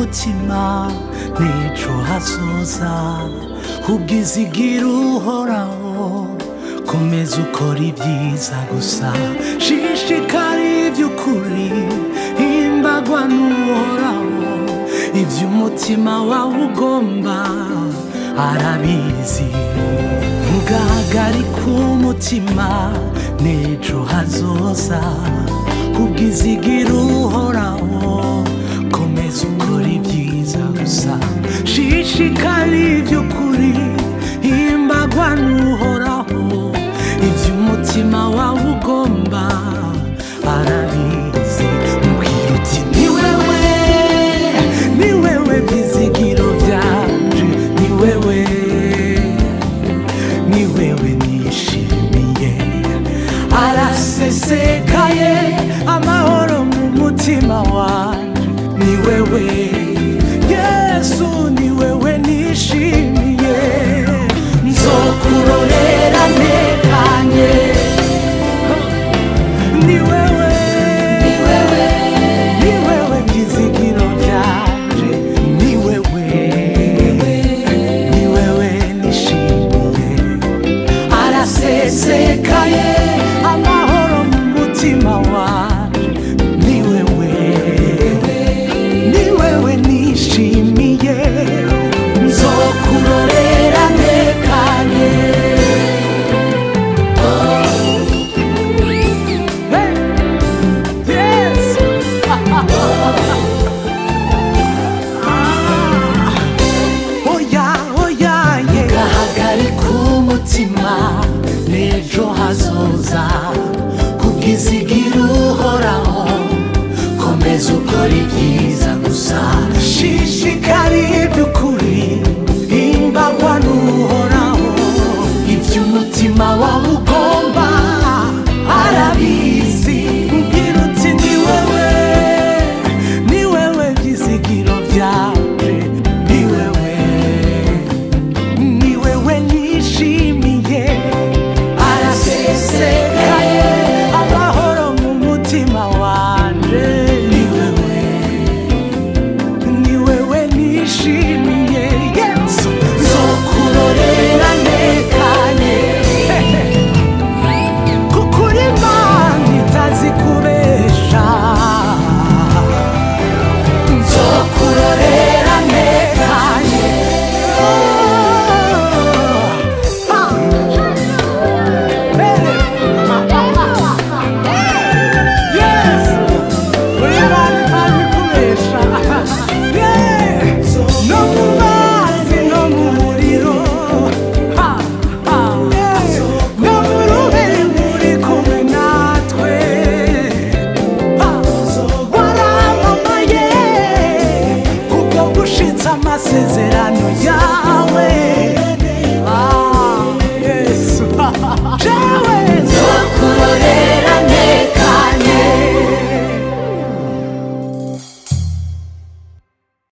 k'umutima n'ejo hazoza ubwizigira uhoraho komeza ukora ibyiza gusa shishikara iby'ukuri himbagwa n'uhoraho iby'umutima wawe ugomba arabizi ntugahagarike umutima n'ejo hazoza ubwizigira uhoraho komeza ukora ibyiza gusa shishikara iby'ukuri himbagwa n'uhoraho iby'umutima wawe ugomba arabizi mubwira uti ni wewe ni wewe byizigiro byanje ni wewe ni wewe nishimiye arasesekaye amahoro mu mutima wanje ni wewe yesu ni wewe nishimiye nzokurorera ntekanye ni wewe ni wewe ni wewe byizigiro byanje ni wewe ni wewe nishimiye arasesekaye amahoro mu mutima wanje ni wewe ni wewe nishimiye nzokurorera ntekanye Hey! Yes! oya oya ye gahagarika umutima n'ejo hazoza kubwizigira uhoraho komeza ukora ibyiza gusa shishikara iby'ukuri himbagwa n'uhoraho iby'umutima wawe ugomba arabizi mbwira uti ni wewe ni wewe byizigiro byawe ni wewe ni wewe nishimiye arasesekaye amahoro mu mutima wanje ni wewe ni wewe nishimiye yesu nzokurorera ntekanye kuko uri imana itazi kubesha nzokurorera ntekanye Yes! Uri imana itazi kubesha Yeah! no mu mazi no mu muriro Ha! Ha! no mu rubere muri kumwe natwe Ha! waramamaye kubwo gushitsa amasezerano